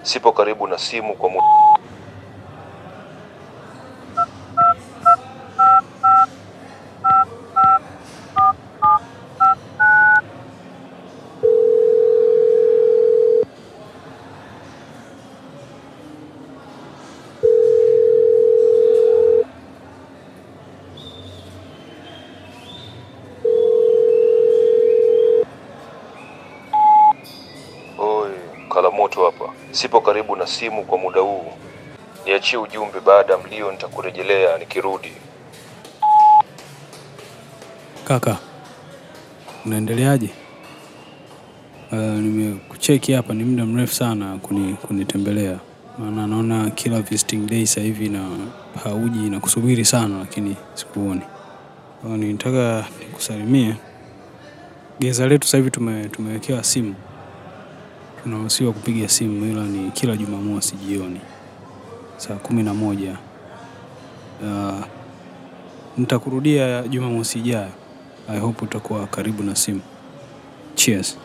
sipo karibu na simu kwa muda. Oi, Kalamoto hapa. Sipo karibu na simu kwa muda huu. Niachie ujumbe baada ya mlio, nitakurejelea nikirudi. Kaka, unaendeleaje? Uh, nimekucheki hapa, ni muda mrefu sana kuni, kunitembelea, maana naona kila visiting day sasa hivi na hauji na kusubiri sana, lakini sikuoni. Kwa hiyo nitaka nikusalimie. Geza letu sasa hivi tume, tumewekewa simu, tunaruhusiwa kupiga simu, ila ni kila Jumamosi jioni saa kumi na moja. Uh, nitakurudia Jumamosi ijayo. I hope utakuwa karibu na simu. Cheers.